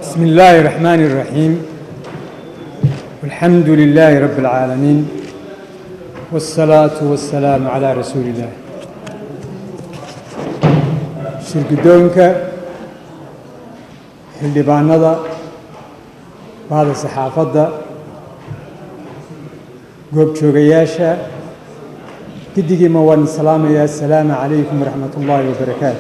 بسم الله الرحمن الرحيم الحمد لله رب العالمين والصلاة والسلام على رسول الله shirgudoonka xildhibaanada bahda saxaafadda goobjoogayaasha giddigiima waan salaamayaa asalaamu calaykum waraxmat ullaahi wabarakaatu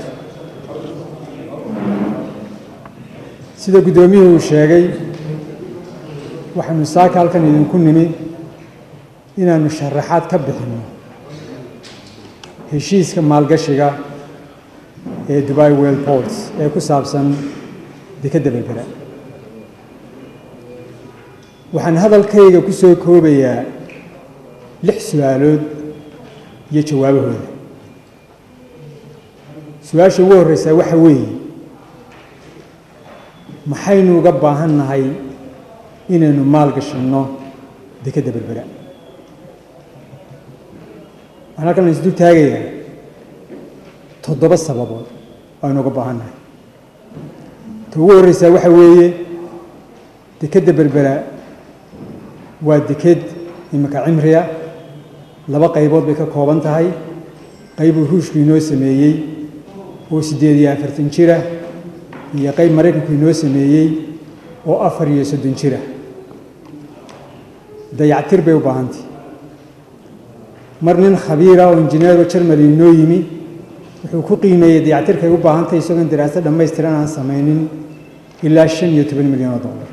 sida guddoomiyuhu uu sheegay waxaynu saaka halkan idinku nimi inaannu sharaxaad ka bixinno heshiiska maalgashiga ee dubai well ports ee ku saabsan dekedda berbera waxaan hadalkayga ku soo koobayaa lix su-aalood iyo jawaabahooda su-aasha ugu horreysaa waxa weeye maxaynu uga baahan nahay inaynu maal gashanno dekedda berbera waxaan halkan isdul taagayaa toddoba sababood aynu uga baahan nahay ta ugu horreysaa waxa weeye dekedda berbera waa deked imika cimriya laba qaybood bay ka kooban tahay qaybuu ruushku inoo sameeyey oo siddeed iyo afartan jira iyo qayb maraykanku inoo sameeyey oo afar iyo soddon jira dayactir bay u baahantay mar nin khabiira oo injineero jarmali inoo yimi wuxuu ku qiimeeyey dayactirkay u baahantahy isagoon daraasad dhammaystiran aan samaynin ilaa shan iyo toban milyan oo dollar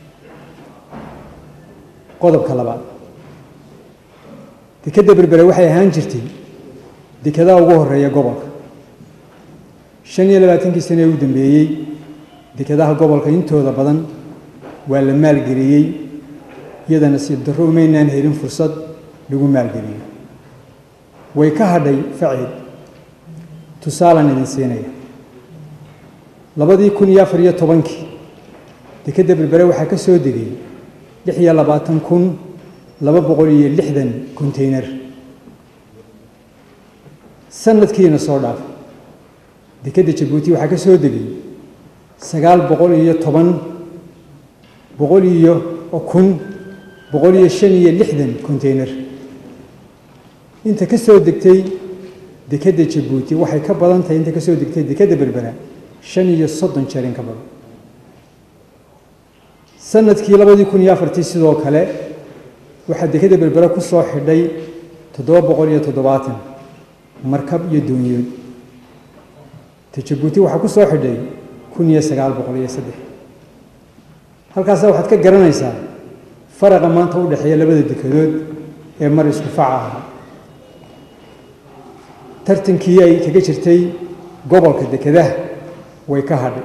qodobka labaad dekedda berbere waxay ahaan jirtay dekedaha ugu horeeya gobolka shan iyo labaatankii sane ee u dambeeyey dekedaha gobolka intooda badan waa la maalgeliyey iyada nasiib darro umaynaan helin fursad lagu maalgeliyo way ka hadhay faceed tusaalaan idin siinaya labadii kun iyo afar iyo tobankii dekedda berbere waxaa ka soo degay lix iyo labaatan kun laba boqol iyo lixdan konteyner sanadkiina soo dhaaf dekedda jabuuti waxaa ka soo degay sagaal boqol iyo toban boqol iyo kun boqol iyo shan iyo lixdan konteyner inta ka soo degtay dekedda jabuuti waxay ka badan tahay inta ka soo degtay dekedda berbera shan iyo soddon jeer in ka badan sanadkii labadii kun iyo afartii sidoo kale waxaa dekedda berbera ku soo xidhay toddoba boqol iyo toddobaatan markab iyo doonyood ta jabuuti waxaa ku soo xidhay kun iyo sagaal boqol iyo saddex halkaasa waxaad ka garanaysaa faraqa maanta u dhexeeya labada dekedood ee mar isku faca ahaa tartankii ay kaga jirtay gobolka dekedaha way ka hadhay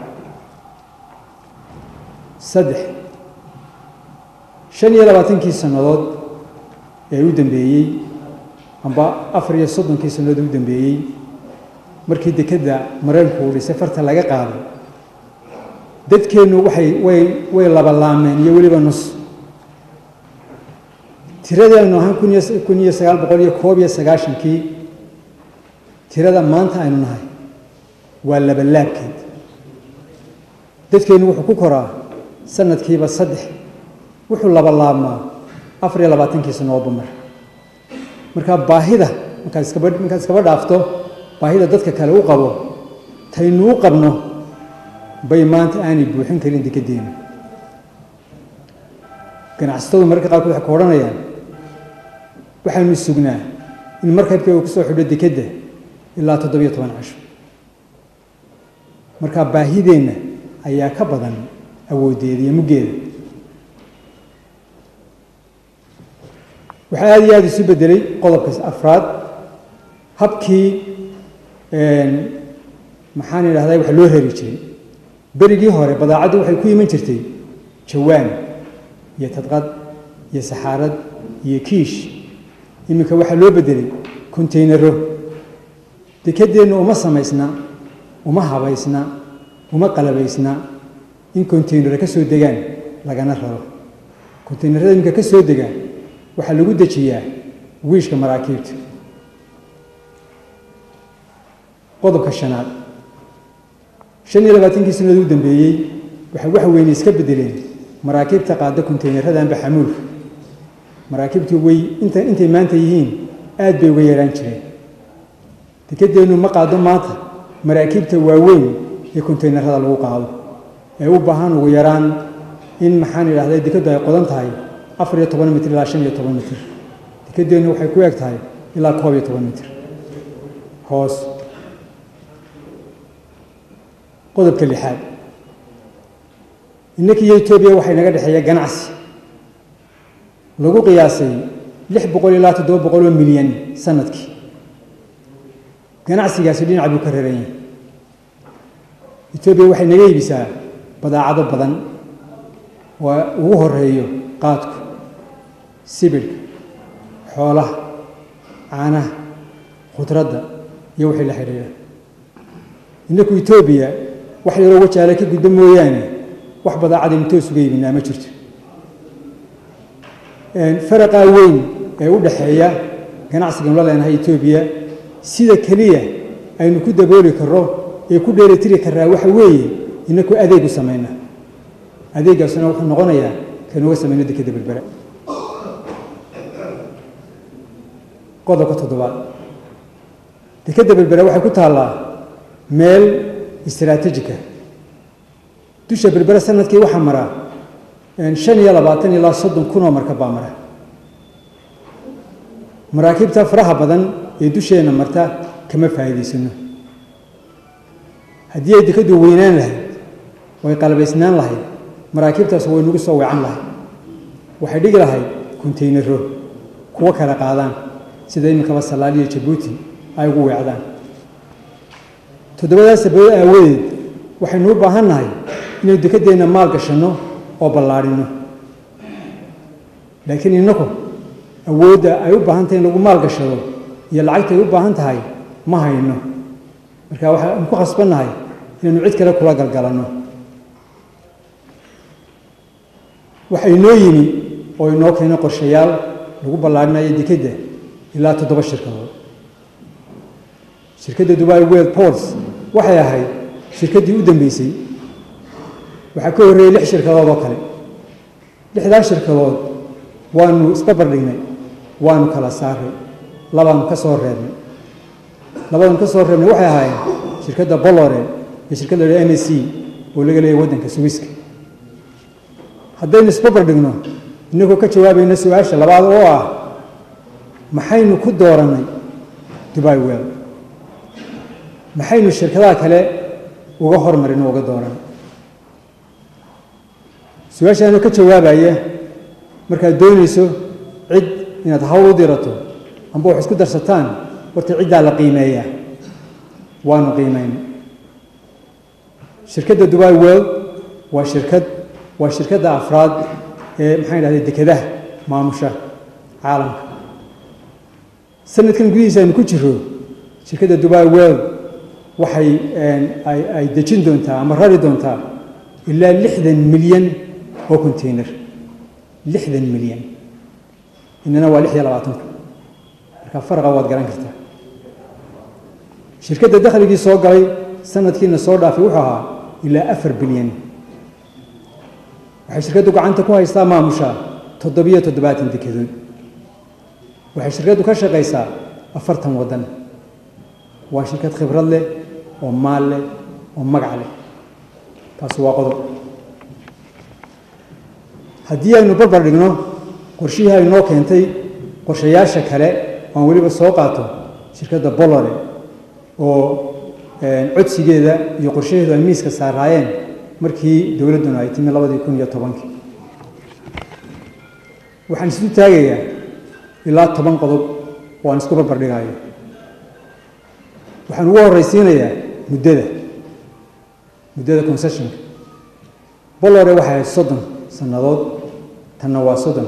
saddex shan iyo labaatankii sannadood ee u dambeeyey amba afar iyo soddonkii sannadood ee u dambeeyey markii dekedda maraykanku uu dhisay farta laga qaaday dadkeennu waxay way way labalaameen iyo weliba nus tiradii aynu ahaan kun iyo kun iyo sagaal boqol iyo koob iyo sagaashankii tirada maanta aynu nahay waa labalaabkeed dadkeennu wuxuu ku koraa sanadkiiba saddex wuxuu labalaabmaa afar iyo labaatankii sannadoodba mar marka baahida markaad iskaba markaad iskaba dhaafto baahida dadka kale u qabo taynu u qabno bay maanta aanay buuxin karin dekeddeena ganacsatadu mararka qaarkood waxay ku odhanayaan waxaanu sugnaa in markabkii uu ku soo xidho dekedda ilaa toddobiyo toban casho marka baahideenna ayaa ka badan awooddeeda iyo muggeeda waxaa aada iyo aada isu bedelay qodobka afraad habkii maxaan idhahdaa wax loo rari jiray berigii hore badaacaddu waxay ku iman jirtay jawaan iyo tadqad iyo saxaarad iyo kiish iminka waxaa loo bedelay kontaynaro dekeddeennu uma samaysna uma habaysna uma qalabaysna in kontaynaro ka soo degaan lagana raro kontaynarada iminka ka soo degaan waxaa lagu dejiyaa wiishka maraakiibta qodobka shanaad shan iyo labaatankii sanad u dambeeyey waxay wax weyne iska bedeleen maraakiibta qaada konteyneradaanba xamuulka maraakiibtu way inta intay maanta yihiin aad bay uga yaraan jireen dekedeennu ma qaado maanta maraakiibta waaweyn ee konteynerada lagu qaado ee u baahan ugu yaraan in maxaan idhahday dekaddu ay qodan tahay afar iyo toban mitir ilaa shan iyo toban mitir dekedeennu waxay ku eg tahay ilaa koob iyo toban mitir hoos qodobka lixaad innaka iyo etoobiya waxay naga dhexeeya ganacsi lagu qiyaasay lix boqol ilaa toddoba boqol oo milyan sanadkii ganacsigaasi dhinac buu ka raran yahay etoobiya waxay naga iibisaa badaacado badan oo ugu horeeyo qaadku sibidhka xoolaha caanaha khudradda iyo wixii la xidhiidha innaku etoobiya wax yaroo wajaale ka guddo mooyaane wax badaacadaynu toos uga iibinaa ma jirto faraqaa weyn ee u dhexeeya ganacsiganu la leenahay etoobiya sida keliya aynu ku dabooli karro ee ku dheelitiri karraa waxa weeye inaku adeeg u samayna adeeggaasuna wuxuu noqonayaa kanuga samayno dekeda berbera qodobka toddobaad dekeda berbera waxay ku taallaa meel istaraatejika dusha berbera sanadkii waxaa mara shan iyo labaatan ilaa soddon kun oo markab baa mara maraakiibta faraha badan ee dusheenna marta kama faa'iidaysano haddii ay dekaddu weynaan lahayd way qalabaysnaan lahayd maraakiibtaas way nagu soo weecan lahayd waxay dhigi lahayd konteynaro kuwo kala qaadaan sida iminkaba salaal iyo jabuuti ay ugu weecdaan toddobadaas sababood aawadeed waxaynu u baahan nahay inaynu dekedeenna maal gashanno oo ballaadhino laakiin innaku awoodda ay u baahan tahay in lagu maal gashado iyo lacagta ay u baahan tahay ma hayno marka waxaanu ku khasbannahay inaynu cid kale kula galgalanno waxa inoo yimi oo inoo keeno qorshayaal lagu ballaarhinayo dekedda ilaa toddoba shirkadood shirkadda dubai world ports waxay ahayd shirkaddii u dambeysay waxaa ka horreeyey lix shirkadood oo kale lixdaas shirkadood waanu isbabar dhignay waanu kala saaray labaanu ka soo reebnay labadanu ka soo reebnay waxay ahaayeen shirkadda bolore iyo shirkadda la m s c oo laga leeyahy waddanka swiska haddaynu isbabar dhigno innagoo ka jawaabayna su-aasha labaad oo ah maxaynu ku doorannay dubai well maxaynu shirkadaha kale uga hormarin oo uga dooran su-aashaanu ka jawaabaya markaad doonayso cid inaad hawl u dirato amba wax isku darsataan horta ciddaa la qiimeeyaa waanu qiimayna shirkadda dubai world waa shirkad waa shirkadda afraad ee maxaan idhahday dekedaha maamusha caalamka sanadkan gudihiisa aynu ku jiro shirkadda dubai world waxay ay dejin doontaa ama rari doontaa ilaa lixdan milyan oo container lixdan milyan inana waa lix iyo labaatanka marka faraqa waad garan kartaa shirkadda dakhligii soo galay sanadkiina soo dhaafay wuxuu ahaa ilaa afar bilyan waxay shirkaddu gacanta ku haystaa maamusha toddobiyo toddobaatan dekedood waxay shirkaddu ka shaqaysaa afartan waddan waa shirkad khibrad leh oo maal leh oo magac leh taasi waa qodob haddii aynu barbar dhigno qorshihii ay noo keentay qorshayaasha kale oan weliba soo qaato shirkadda bolore oo codsigeeda iyo qorshaheedu ay miiska saaraayeen markii dowladduna ay timi labadii kun iyo tobankii waxaan isu taagayaa ilaa toban qodob oo aan isku barbar dhigayo waxaan ugu horraysiinayaa muddada muddada concessionka bolore waxay ahayd soddon sannadood tanna waa soddon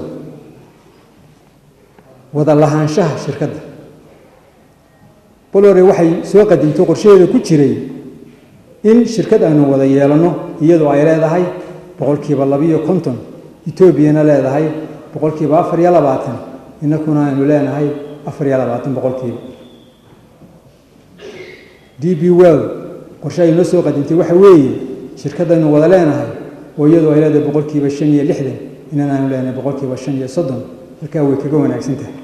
wada lahaanshaha shirkadda bolore waxay soo qadimtay qorshaheeda ku jiray in shirkad aynu wada yeelanno iyadoo ay leedahay boqolkiiba labiiyo konton etoobiyana leedahay boqolkiiba afar iyo labaatan innakuna aynu leenahay afar iyo labaatan boqolkiiba d b well qorshe ay noo soo qadimtay waxa weeye shirkaddaynu wada leenahay oo iyadoo ay leedahay boqolkiiba shan iyo lixdan inan aanu leenahay boqolkiiba shan iyo soddon halkaa way kaga wanaagsan tahay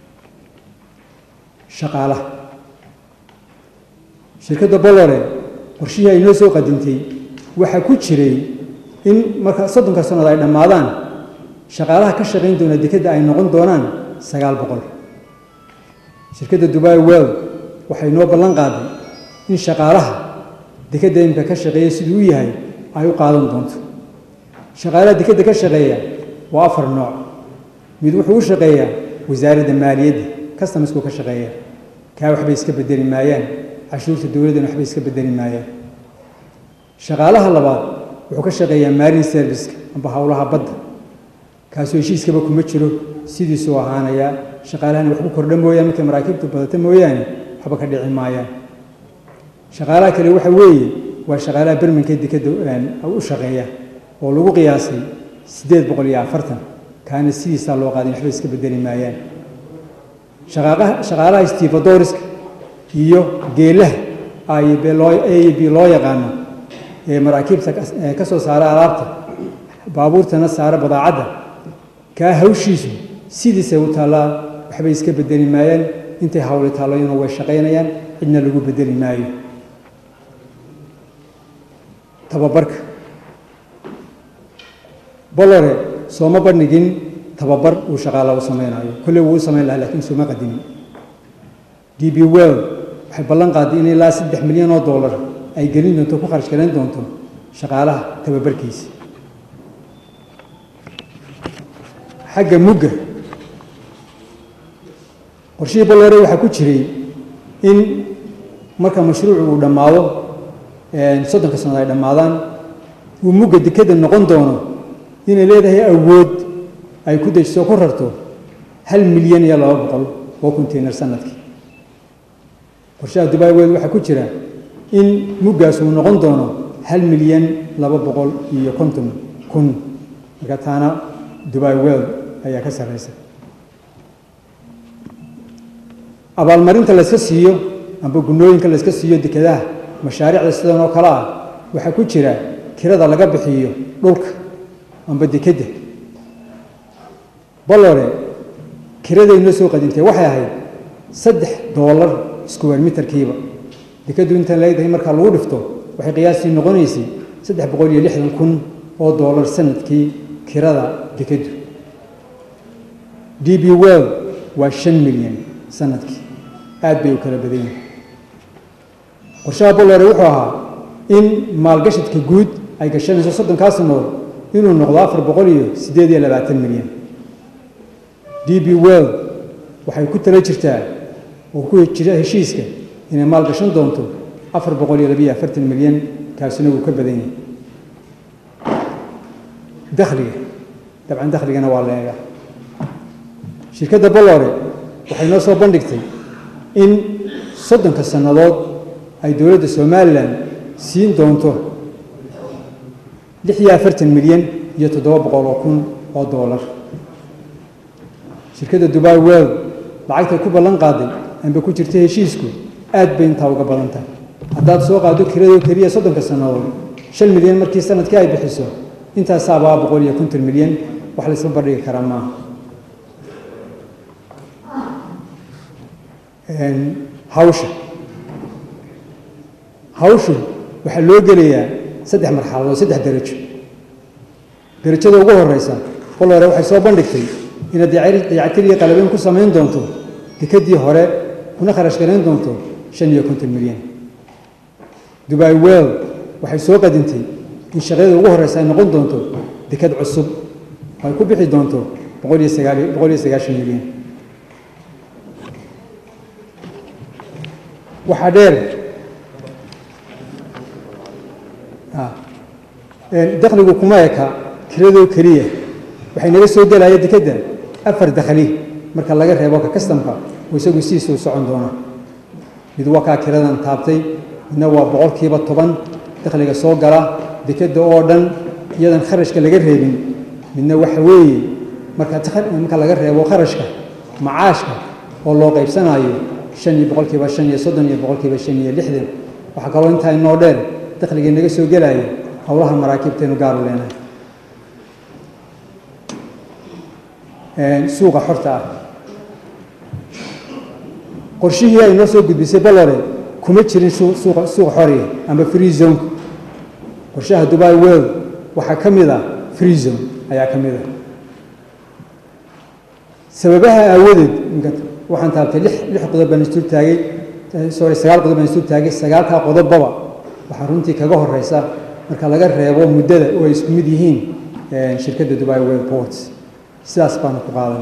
shaqaalaha shirkadda bolore qorshihii ay noo soo qadintay waxaa ku jiray in marka soddonka sannood ay dhammaadaan shaqaalaha ka shaqayn doona dekedda ay noqon doonaan sagaal boqol shirkadda dubai world waxay noo ballan qaaday in shaqaalaha dekedda imika ka shaqeeya siduu u yahay ay u qaadan doonto shaqaalaha dekedda ka shaqeeya waa afar nooc mid wuxuu u shaqeeyaa wasaaradda maaliyadda customersku ka shaqeeya kaa waxbay iska bedeli maayaan cashuurta dowladdana waxbay iska bedeli maayaan shaqaalaha labaad wuxuu ka shaqeeyaa marine serviceka amba howlaha badda kaasoo heshiiskaba kuma jiro sidiisuu ahaanayaa shaqaalahana wax ku kordha mooyaan markay maraakiibtu badata mooyaane waxba ka dhici maayaan shaqaalaha kale waxa weeye waa shaqaalaha bermanka dekedda u shaqeeya oo lagu qiyaasay siddeed boqol iyo afartan kaana sidiisaa loo qaadin waxba iska bedeli maayaan shaqaalaha stifadoriska iyo geelaha a iyo b loo yaqaano ee maraakiibta ka soo saara alaabta baabuurtana saara badaacadda kaa hawshiisu sidiisay u taallaa waxbay iska bedeli maayaan intay hawli taalloyana way shaqaynayaan cidna lagu bedeli maayo tababarka bolore sooma bandhigin tababar uu shaqaala u samaynayo kolley wuu u samayn lahaa lakiin sooma qadimin d b well waxay ballan qaaday in ilaa saddex milyan oo dollar ay gelin doonto ku kharash garayn doonto shaqaalaha tababarkiisa xagga mugga qorshihii bolore waxaa ku jiray in marka mashruucu uu dhammaado soddonka sannaod ay dhammaadaan uu mugga dekeda noqon doono inay leedahay awood ay ku dejiso ku rarto hal milyan iyo laba boqol oo container sanadkii qorshaha dubai world waxaa ku jira in muggaas uu noqon doono hal milyan laba boqol iyo konton kun marka taana dubai world ayaa ka sarreysa abaalmarinta layska siiyo amba gunooyinka layska siiyo dekedaha mashaariicda sidan oo kale ah waxaa ku jira kirada laga bixiyo dhulka amba dekedda bolore kiraday noo soo qadintay waxay ahayd saddex doolar square meterkiiba dekeddu intaan leedahay markaa lagu dhifto waxay qiyaastii noqonaysay saddex boqol iyo lixdan kun oo doolar sanadkii kirada dekeddu d b well waa shan milyan sanadkii aad bay u kala badan yihin qorshaha bolore wuxuu ahaa in maalgashadka guud ay gashanayso soddonkaa sanood inuu noqdo afar boqol iyo siddeed iyo labaatan milyan d b well waxay ku tala jirtaa oo ku jira heshiiska inay maal gashan doonto afar boqol iyo labiyo afartan milyan kaasina wuu ka badan yahay dakhliga dabcan dakhligana waa la eega shirkadda bolore waxay noo soo bandhigtay in soddonka sannadood ay dowladda somalilan siin doonto lix iyo afartan milyan iyo toddoba boqol oo kun oo doolar shirkadda dubai world lacagtay ku ballan qaaday amba ku jirta heshiisku aad bay intaa uga badan tahay haddaad soo qaado kiradoo keliya soddonka sannadood shan milyan markii sanadkii ay bixiso intaasaabaa boqol iyo konton milyan wax la isla bandhigi karaa maaha hawsha hawshu waxaa loo gelayaa saddex marxaladood saddex darajo darajada ugu horeysa qol hore waxay soo bandhigtay inaad dayactir iyo qalabeyn ku samayn doonto dekedii hore kuna kharash garayn doonto shan iyo konton milyan dubai world waxay soo qadintay in shaqyada ugu horeysa ay noqon doonto deked cusub oo ay ku bixi doonto boqol iyo sagaal boqol iyo sagaashan milyan waxaa dheer dakhligu kuma eka kiradoo keliya waxay naga soo gelaya dekedda afar dakhli marka laga reebo ka kastamka oo isagu sidiisa u socon doona mid waa kaa kiradan taabtay midna waa boqolkiiba toban dakhliga soo gala dekedda oo dhan iyadan kharashka laga reebin midna waxa weeye marka marka laga reebo kharashka macaashka oo loo qaybsanayo shan iyo boqolkiiba shan iyo soddon iyo boqolkiiba shan iyo lixdan waxaa kaloo intaa inoo dheer dakhligii naga soo gelaya howlaha maraakiibtaynu gaaru leenahay suuqa xorta ah qorshihii ay noo soo gudbisay balore kuma jirin suuqa suuqa xoriga ama free zoneka qorshaha dubai world waxaa ka mid ah free zone ayaa ka mid ah sababaha aawadeed waxaan taabtay lix lix qodob baan isdul taagay sorry sagaal qodob baan isdul taagay sagaalkaa qodobbaba waxaa runtii kaga horeysa marka laga reebo muddada oo ay isku mid yihiin shirkadda dubai world ports sidaas baanu ku qaadan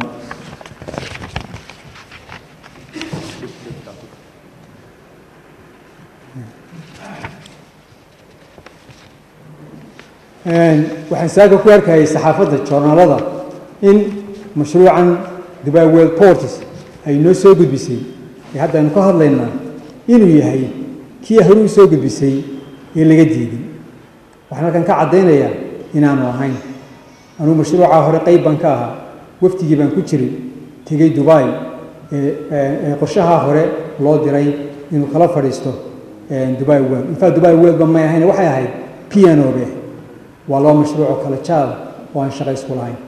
waxaan saaga ku arkayay saxaafadda joornaalada in mashruucan dubai world ports ay noo soo gudbisay ee hadda aynu ka hadlaynaa inuu yahay kii hore u soo gudbisay ee laga diiday waxaan halkan ka caddaynayaa inaanu ahayn anugu mashruucaa hore qayb baan ka ahaa wafdigii baan ku jiray tegey dubai ee qorshahaa hore loo diray inuu kala fadhiisto dubai world infact dubai world ba may ahayn waxay ahayd pianobe waa laba mashruucoo kale jaal oo aan shaqa isku lahayn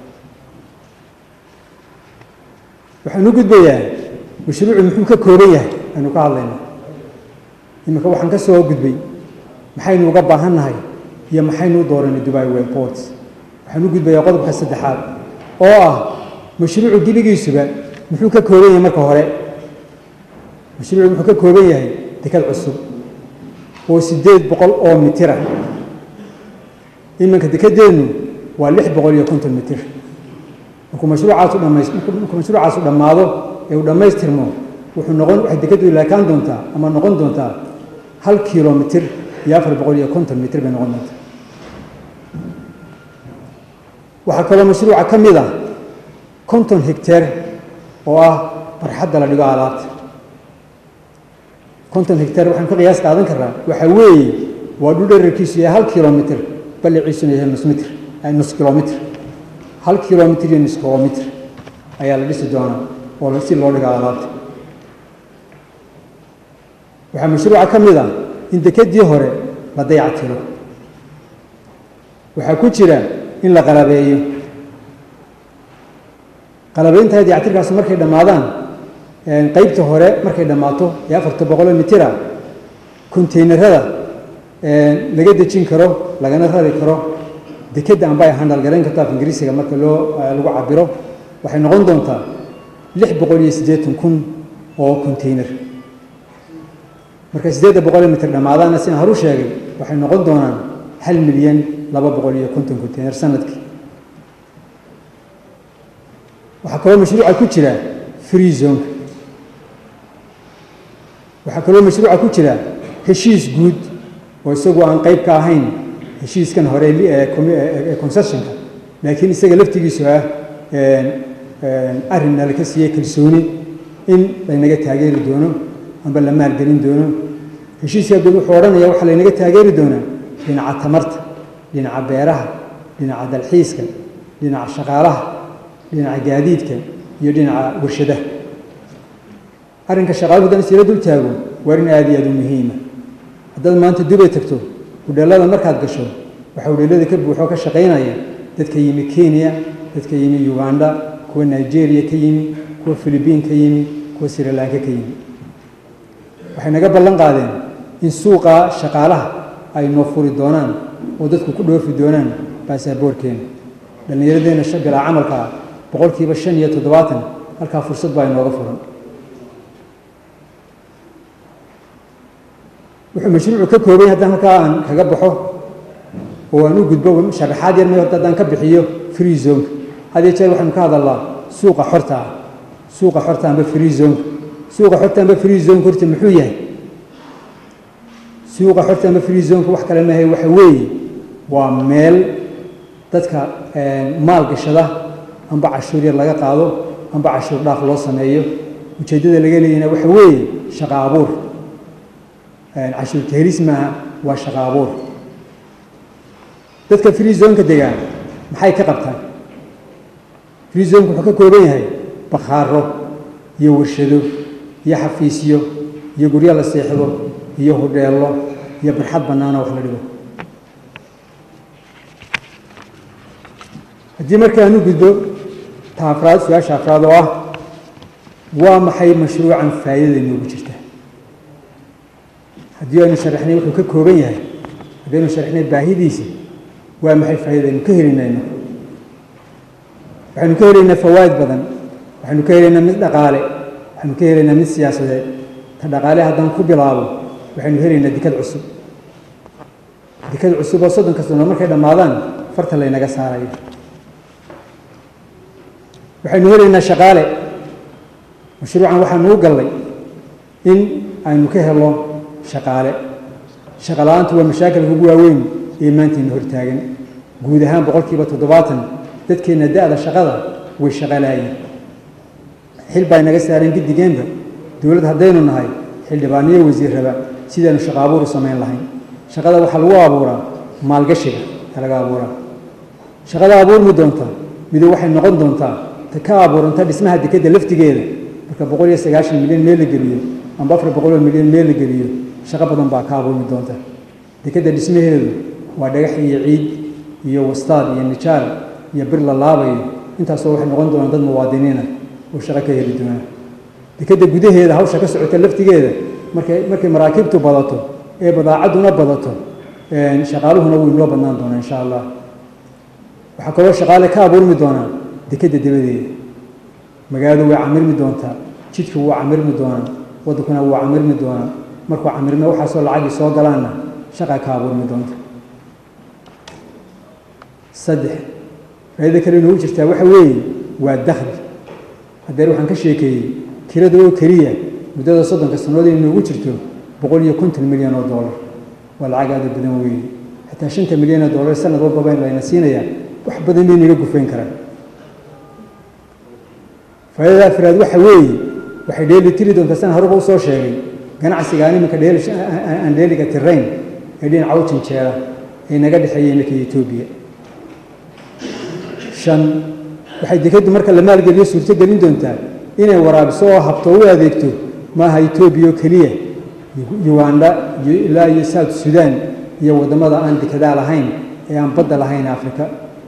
waxaan u gudbayaa mashruucu muxuu ka kooban yahay aynu ka hadlayna iminka waxaan ka soo gudbay maxaynu uga baahan nahay iyo maxaynu u dooranay dubai world ports waxaan u gudbayaa qodobka saddexaad oo ah mashruucu gebigiisuba muxuu ka kooban yahay marka hore mashruucu muxuu ka kooban yahay dekad cusub oo siddeed boqol oo mitira iminka dekedeennu waa lix boqol iyo konton mitir markuu mashruucaasu dhamays markuu mashruucaasu dhammaado ee uu dhammaystirmo wuxuu noqon waxay dekeddu ilaakaan doontaa ama noqon doontaa hal kilomitir iyo afar boqol iyo konton mitir bay noqon doontaa waxaa kaloo mashruuca ka mid ah konton hegteer oo ah barxadda la dhigo alaabta konton hegteer waxaan ka qiyaas qaadan karraa waxaa weeye waa dhul dherarkiisu yahay hal kilomitir balliciisuna yahay nus mitr nus kilomitr hal kilomitr iyo nus kilomitr ayaa la dhisi doonaa oo si loo dhigo alaabta waxaa mashruuca ka mid ah in dekedii hore la dayactiro waxaa ku jira in la qalabeeyo qalabeynta dayactirkaas markay dhammaadaan qeybta hore markay dhammaato ee afarta boqoloo mitira konteynerada laga dejin karo lagana rari karo dekedda amba ay handal garayn karto af ingiriisiga marka loo lagu cabiro waxay noqon doontaa lix boqol iyo siddeetan kun oo konteyner marka siddeedda boqol mitir dhammaadaana sidaan horu sheegay waxay noqon doonaan hal milyan laba boqol iyo konton konteyner sanadkii waxaa kaloo mashruuca ku jira free zonka waxaa kaloo mashruuca ku jira heshiis guud oo isagu aan qayb ka ahayn heshiiskan hore ee concessionka laakiin isaga laftigiisu ah arrinna laka siiyey kalsooni in laynaga taageeri doono amba la maalgelin doono heshiiska guud wuxuu odhanaya waxaa laynaga taageeri doonaa dhinaca tamarta dhinaca beeraha dhinaca dalxiiska dhinaca shaqaalaha dhinaca gaadiidka iyo dhinaca warshadaha arrinka shaqaaluhu haddaan isla dul taago waa arrin aada iyo aada u muhiima haddaad maanta dubay tagto hudheellada markaad gasho waxaa hudheellada ka buuxoo ka shaqaynaya dadka yimi kenya dadka yimi uganda kuwa nigeria ka yimi kuwa philibiin ka yimi kuwa srilanka ka yimi waxay naga ballan qaadeen in suuqa shaqaalaha ay noo furi doonaan oo dadku ku dhoofi doonaan baasaboorkeena dhallinyaradeenna bilaa camalka ah boqolkiiba shan iyo toddobaatan halkaa fursad baa inooga furan wuxuu mashruucu ka kooban yahay haddaan halkaa aan kaga baxo oo aan u gudbo sharaxaad yar may horta haddaan ka bixiyo free zonka had iyo jeer waxaynu ka hadalnaa suuqa xorta ah suuqa xorta amba free zonka suuqa xorta amba free zonka horta muxuu yahay suuqa xorta amba free zonka wax kale maahay waxa weeye waa meel dadka maal gashada amba cashuur yar laga qaado amba cashuur dhaaf loo sameeyo ujeeddada laga leeyahna waxa weeye shaqa abuur cashuur kahelis maaha waa shaqa abuur dadka free zonka degaan maxay ka qabtaan free zonka wuxuu ka kooban yahay bakhaaro iyo warshado iyo xafiisyo iyo guryo la seexdo iyo hudheello iyo barxad bannaana wax la dhigo haddii marka aan u gudbo ta afraad su-aasha afraad oo ah waa maxay mashruucan faa'iidada inoogu jirta haddii aynu sharaxnay wuxuu ka kooban yahay haddii aynu sharaxnay baahidiisa waa maxay faa'iidada aynu ka helinayno waxaynu ka helaynaa fawaa'id badan waxaynu ka helaynaa mid dhaqaale waxaynu ka helaynaa mid siyaasadeed ta dhaqaale haddaan ku bilaabo waxaynu helaynaa dekad cusub dekad cusub oo soddon kastano markay dhammaadaan farta laynaga saarayo waxaynu helaynaa shaqaale mashruucan waxaanu u gallay in aynu ka helo shaqaale shaqa la-aantu waa mashaakilka ugu waaweyn ee maantayna hortaagan guud ahaan boqolkiiba toddobaatan dadkeenna da-da shaqada way shaqalaayeen xil baa inaga saareen giddigeenba dowladd haddaynu nahay xildhibaaniyo wasiirraba sidaanu shaqo abuur u samayn lahayn shaqada waxaa lagu abuuraa maalgashiga ka laga abuuraa shaqada abuurmi doonta mido waxay noqon doontaa ta ka abuuranta dhismaha dekedda laftigeeda marka boqol iyo sagaashan milyan meel la geliyo amba afar boqol oo milyan meel la geliyo shaqo badan baa ka abuurmi doonta dekedda dhismaheedu waa dhagax iyo ciid iyo wastaad iyo nijaar iyo bir la laabayo intaasoo waxay noqon doonaan dad muwaadiniina oo shaqo ka heli doonaa dekedda gudaheeda hawsha ka socota laftigeeda markay markay maraakiibtu badato ee badaacadduna badato shaqaaluhuna wuu inoo badnaan doonaa insha allah waxaa kaloo shaqaale ka abuurmi doonaa dekedda dabadeeda magaaladu way camirmi doontaa jidku wuu camirmi doonaa waddankuna wuu camirmi doonaa markuu camirme waxaasoo lacagii soo galaanna shaqaa ka abuurmi doonta saddex faa'iida kale inoogu jirtaa waxa weeye waa dakhli haddeer waxaan ka sheekeeyey kirada oo keliya muddada soddonka sannood in inoogu jirto boqol iyo konton milyan oo dollar waa lacag aada badan weeye xataa shanta milyan oo dollar sanad walbaba in layna siinayaa wax badan bay naga gufayn karaan faa'iidada afraad waxa weeye waxay dheeli tiri doontaa san horeba usoo sheegay ganacsiga aan iminka dheeli aan dheeliga tirayn ee dhinaca u jinjeera ee naga dhexeeya iminka etoobiya shan waxay dekeddu marka la maalgeliyo suurto gelin doontaa inay waraabiso oo habto u adeegto maaha etoobiya oo keliya uganda iyo ilaa iyo south sudan iyo waddamada aan dekedaa lahayn ee aan badda lahayn afrika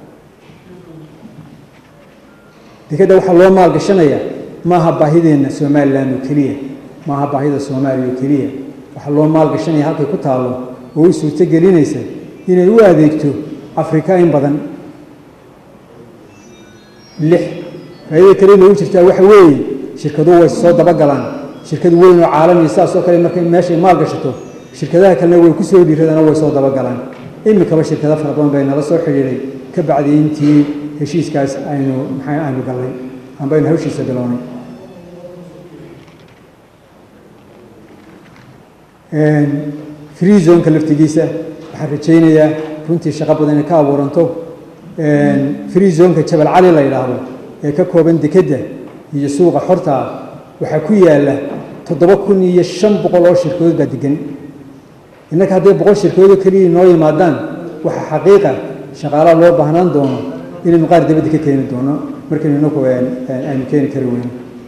dekedda waxaa loo maalgashanayaa maaha baahideenna somalilan oo keliya maaha baahida soomaaliya oo keliya waxaa loo maalgashanaya halkay ku taallo oo u suurto gelinaysa inay u adeegto afrika in badan lix faa'iidada kale inoogu jirtaa waxa weeye shirkaduhu way soo dabagalaan shirkad weyn oo caalamiya saas oo kale markay meeshay maal gashato shirkadaha kalena way ku soo dhiiradana way soo dabagalaan iminkaba shirkado fara badan bay nala soo xidhiidhay ka bacdi intii heshiiskaas aynu maxay aynu gallay amba aynu hawshiisa bilownay free zonka laftigiisa waxaan rajaynayaa runtii shaqo badan inay ka abuuranto free zonka jabal cali la yidhaahdo ee ka kooban dekedda iyo suuqa xortaa waxaa ku yaalla toddoba kun iyo shan boqol oo shirkadood baa degan innaka hadday boqol shirkadoodoo keliya noo yimaadaan waxaa xaqiiqa shaqaalaha loo baahnaan doono inaynu qaar dabadda ka keeni doono markaynu inaku aynu keeni kari weyno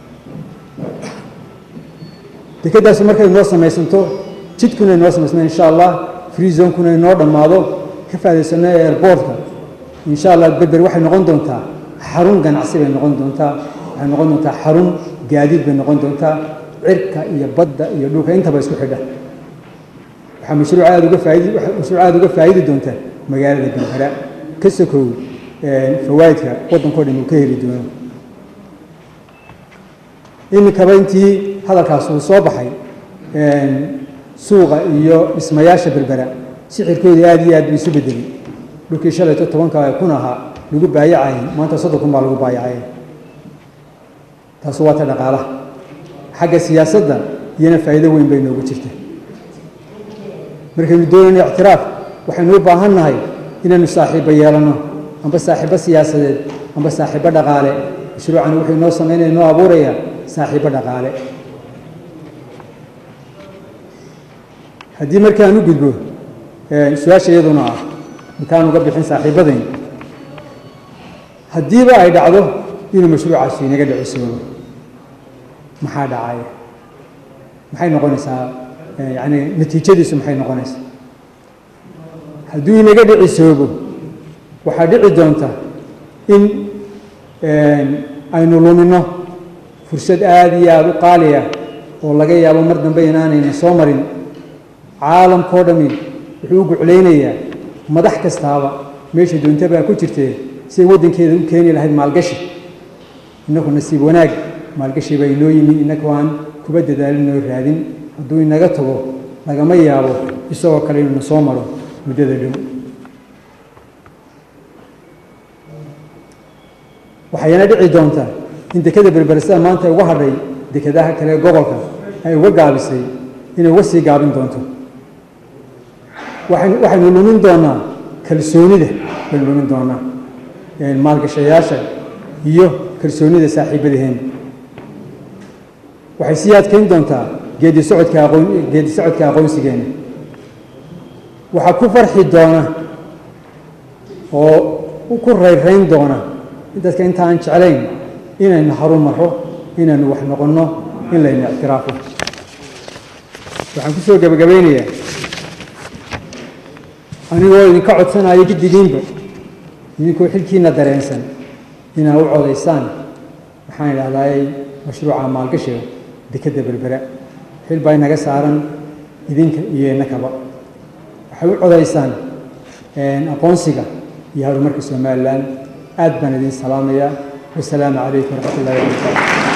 dekeddaasi markay noo samaysanto jidkuna inoo samaysna insha allah free zonekuna inoo dhammaado ka faa'idaysano airboortka insha allah berber waxay noqon doontaa xarun ganacsi bay noqon doontaa waxay noqon doontaa xarun gaadiid bay noqon doontaa cirka iyo badda iyo dhulka intaba isku xidha waxaa mashruuc aada uga faaidi mashruuc aada uga faa'idi doonta magaalada berbera ka sokow fawaa'idka waddankao dhan uu ka heli doono iminkaba intii hadalkaas uu soo baxay suuqa iyo dhismayaasha berbera sixirkoodii aada iyo aad buu isu bedelay dhulkii shalayto tobanka kun ahaa lagu baayacayay maanta soddon kun baa lagu baayacay taas waa ta dhaqaalaha xagga siyaasadda iyana faa'iido weyn bay noogu jirta markaynu doonayno ictiraaf waxaynu u baahan nahay inaynu saaxiibbo yeelanno amba saaxiibbo siyaasadeed amba saaxiibbo dhaqaale mashruucani wuxuu inoo samaynaya inoo abuurayaa saaxiibbo dhaqaale haddii markaan u gudbo su-aasha iyaduna ah intaan uga bixin saaxiibadayn haddiiba ay dhacdo inuu mashruucaasi inaga dhicisoobo maxaa dhacaya maxay noqonaysaa yani natiijadiisu maxay noqonaysaa hadduu inaga dhicisoobo waxaa dhici doonta in aynu luminno fursad aada iyo aada u qaaliya oo laga yaabo mar dambe inaanayna soo marin caalamkao dhami wuxuu u guclaynayaa madax kastaaba meesha doonta baa ku jirtee siay waddankeeda u keeni lahayd maalgashi innaku nasiib wanaag maalgashi baa inoo yimi innaku aan kuba dadaalinoo raadin hadduu inaga tago lagama yaabo isagoo kale inuuna soo maro muddada dhow waxayna dhici doontaa in dekada berbersada maanta uga hadhay dekadaha kale ee gobolka ay uga gaabisay inay uga sii gaabin doonto waxaynu lumin doonaa kalsoonida baynu lumin doonaa maalgashayaasha iyo kalsoonida saaxiibadaheen waxay sii adkeyn doontaa geedi socodka aqoon geedi socodka aqoonsigeena waxaa ku farxi doona oo ku rayrayn doona dadka inta aan jeclayn inaynu haru marro inaynu wax noqonno in layna ictiraafo waxaan ku soo gebagabeynayaa anigoo idinka codsanayo giddigiinba idinkoo xilkiina dareensan inaad u codaysaan waxaan idhahdaay mashruuca maalgashiga dekadda berbera xil baa inaga saaran idinka iyo innakaba waxay u codaysaan aqoonsiga iyo horumarka somalilan aad baan idin salaamayaa wasalaamu calaykum waraxmat ullahi wabarakatu